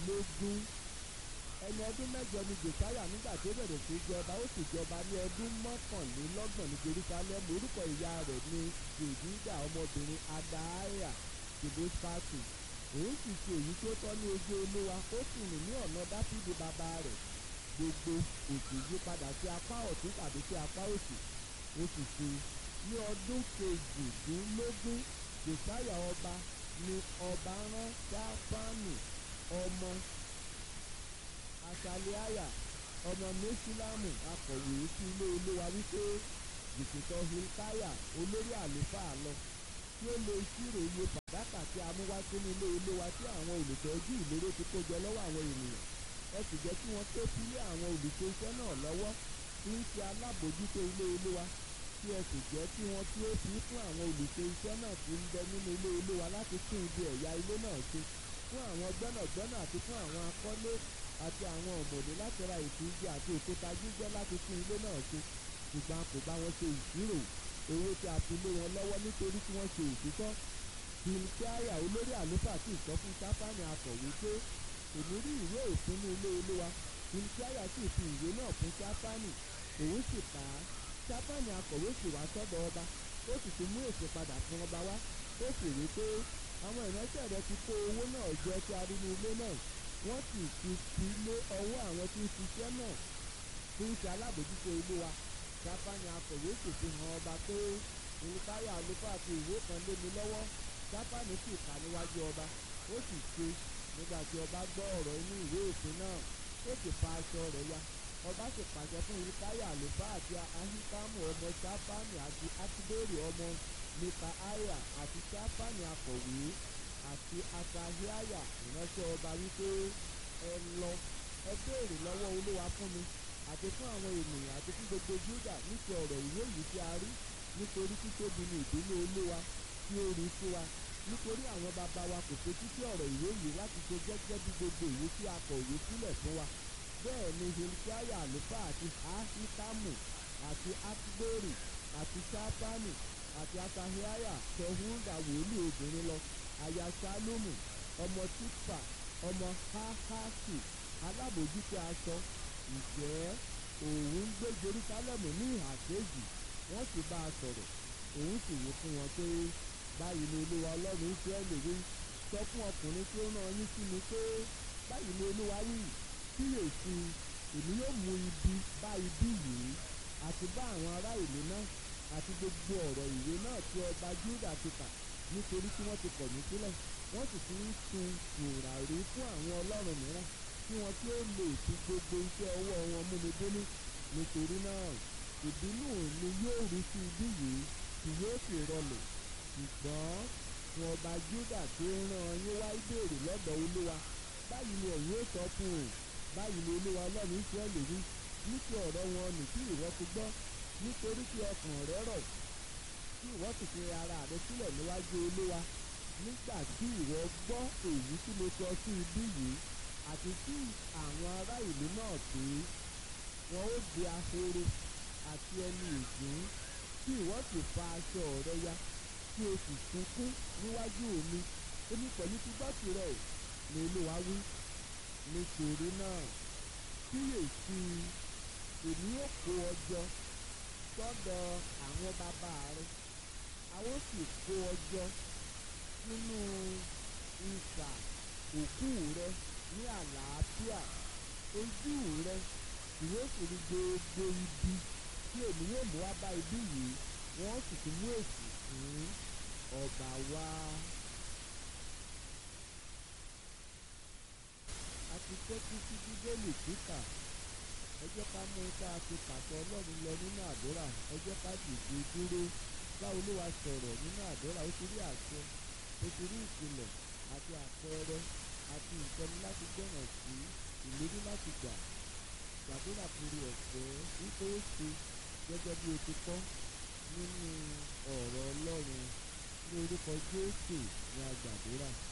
kejìdínlógún ẹni ọdún mẹ́jọ ni josiah nígbà tó bẹ̀rẹ̀ sí jọba ó sì jọba ní ọdún mọ́kànlélọ́gbọ̀n ní jerusalem orúkọ ìyá rẹ̀ ní jèdídà ọmọbìnrin adaiah jebosfatu òun sì ṣe èyí tó tọ́ ní ojú olúwa ó sì rìn ní ọ̀nà dáfídì bàbá rẹ̀ gbogbo òsì yí padà sí apá ọ̀tún tàbí sí apá òsì ó sì ṣe ní ọdún kejìdínlógún josiah ọba ni ọba rán sáfánì ọmọ asaliaya ọmọ mesulamu akọ̀wé sí ilé olúwa wípé jìkìtọ̀ hilkaya olórí àlùfáà lọ tí ó lo ìṣirò iye fàdákà tí a mú wá sínú ilé olúwa tí àwọn olùtọ́jú ìlérò ti kó jọ lọ́wọ́ àwọn ènìyàn ẹ sì jẹ́ kí wọ́n tó sílé àwọn olùṣe iṣẹ́ náà lọ́wọ́ tí ń ṣe alábòójútó ilé olúwa tí ẹ sì jẹ́ kí wọ́n tí ó fi fún àwọn olùṣe iṣẹ́ náà tí ń bẹ nínú ilé olúwa láti tún ibi ẹ̀yà ilé náà ṣe fún àwọn gbẹ́nàgbẹ́nà àti fún àwọn akọ́lé àti àwọn ọ̀mọ̀lé láti ra ètò igi àti òkúta jíjẹ́ láti tún ilé náà ṣe ṣùgbọ́n kò bá wọn ṣe ìṣirò owó tí a fi lé wọn lọ́wọ́ nítorí tí wọ́n ṣe òtítọ́ hilkiah olórí àlùfáà sì sọ fún sáfánì akọ̀wé pé èmi rí ìwé òfin ní ilé olúwa hilkiah sì fi ìwé náà fún sáfánì òun sì kà á sáfánì akọ̀wé sì wá sọ́dọ̀ ọba ó sì ti mú èsì padà fún ọba wá ó sì rí pé àwọn ìránṣẹ́ rẹ ti kó owó náà jọ tí a rí ní ilé náà wọ́n sì ti fi lé ọwọ́ àwọn tí ń ṣiṣẹ́ náà tí ń ṣe alábòjútó ilé wa sáfánì akọ̀wé sì fi hàn ọba pé olùkáyà àlùfáà fi ìwé kan lé mi lọ́wọ́ sáfánì sì kà níwájú ọba ó sì ṣe nígbà tí ọba gbọ́ ọ̀rọ̀ inú ìwé òfin náà ó sì fa aṣọ rẹ̀ ya ọba sì pàṣẹ fún olùkáyà àlùfáà àti ahikamu ọmọ sáfánì àti akidori ọmọ mikaaya àti sáfánì akọ̀wé àti asahiaya ìránṣẹ́ ọba wípé ẹ lọ ẹ béèrè lọ́wọ́ olúwa fún mi àti fún àwọn ènìyàn àti fún gbogbo júdà nípa ọ̀rọ̀ ìwé yìí tí a rí nítorí títóbi ni ìbínú olúwa tí ó rí sí wa nítorí àwọn bàbá wa kò fetí sí ọ̀rọ̀ ìwé yìí láti ṣe gẹ́gẹ́ bí gbogbo ìwé tí a kọ ìwé sílẹ̀ fún wa bẹ́ẹ̀ ni hilkiah àlùfáà àti ahikamu àti akidori àti sáfánì àti asahiaya tẹ̀húndà wòlíì obìnrin lọ aya sálómù ọmọ tífà ọmọ háhásì alábòjútó aṣọ ǹjẹ́ òun gbé jerusalem ní ìhà kejì wọ́n sì bá a sọ̀rọ̀ òun sì wí fún wọn pé báyìí ni olúwa ọlọ́run israẹli wí sọ fún ọkùnrin tí ó rán yín sí mi pé báyìí ni olúwa wí kíyèsí èmi yóò mú ibi bá ibi yìí àti bá àwọn ará ìlú náà àti gbogbo ọ̀rọ̀ ìwé náà tí ọba júdà ti kà nítorí tí wọ́n ti kọ̀ mí sílẹ̀ wọ́n sì ti ń sun tùràrí fún àwọn ọlọ́run mìíràn kí wọ́n tí ó lè fi gbogbo iṣẹ́ ọwọ́ wọn mú mi délé nítorí náà ìbínú mi yóò rí sí ibí yìí kì yóò sì rọlẹ̀ ṣùgbọ́n fún ọba júdà tó rán yín wá ìbéèrè lọ́dọ̀ olúwa báyìí ni ẹ̀yin ó sọ fún un báyìí ni olúwa ọlọ́run ìsírẹ́lì rí ní ti ọ̀rọ̀ wọn nì tí ìwọ ti gbọ́ nítorí tí ọkàn rẹ rọ̀ tí ìwọ sì fi ara rẹ sílẹ̀ níwájú olúwa nígbà tí ìwọ gbọ́ èyí tí mo sọ sí ibí yìí àti tí àwọn ará ìlú náà pé wọn ó di ahoro àti ẹni ìgbín tí ìwọ sì fa aṣọ rẹ ya tí o sì sunkún níwájú mi èmi pẹ̀lú ti gbọ́ tirẹ̀ ni olúwa wí nítorí náà kíyèsí èmi ó kó ọ jọ sọ́dọ̀ àwọn bàbá rẹ àwọn sì kó ọ jọ nínú ìsà òkú rẹ ní àlàáfíà ojú rẹ yóò sì rí gbogbo ibi tí èmi yóò mú wá bá ibi yìí wọ́n sì ti mú èsì fún ọba wá. a ti tẹ́tí sí bíbélì kíkà ẹ jẹ́ ká mú tá a ti pàṣẹ ọlọ́run lọ nínú àdúrà ẹ jẹ́ ká dìde dúró bá olúwa sọ̀rọ̀ nínú àdúrà ó ti rí àṣẹ ó ti rí ìkìlọ̀ àti àpẹẹrẹ àti ìtọ́ni láti gbọ̀nà sí ìlérí láti gbà gbàdúrà kiri ọ̀fẹ́ wípé ó ṣe gẹ́gẹ́ bí o ti kọ́ nínú ọ̀rọ̀ ọlọ́run ní orúkọ jésù ní agbàdúrà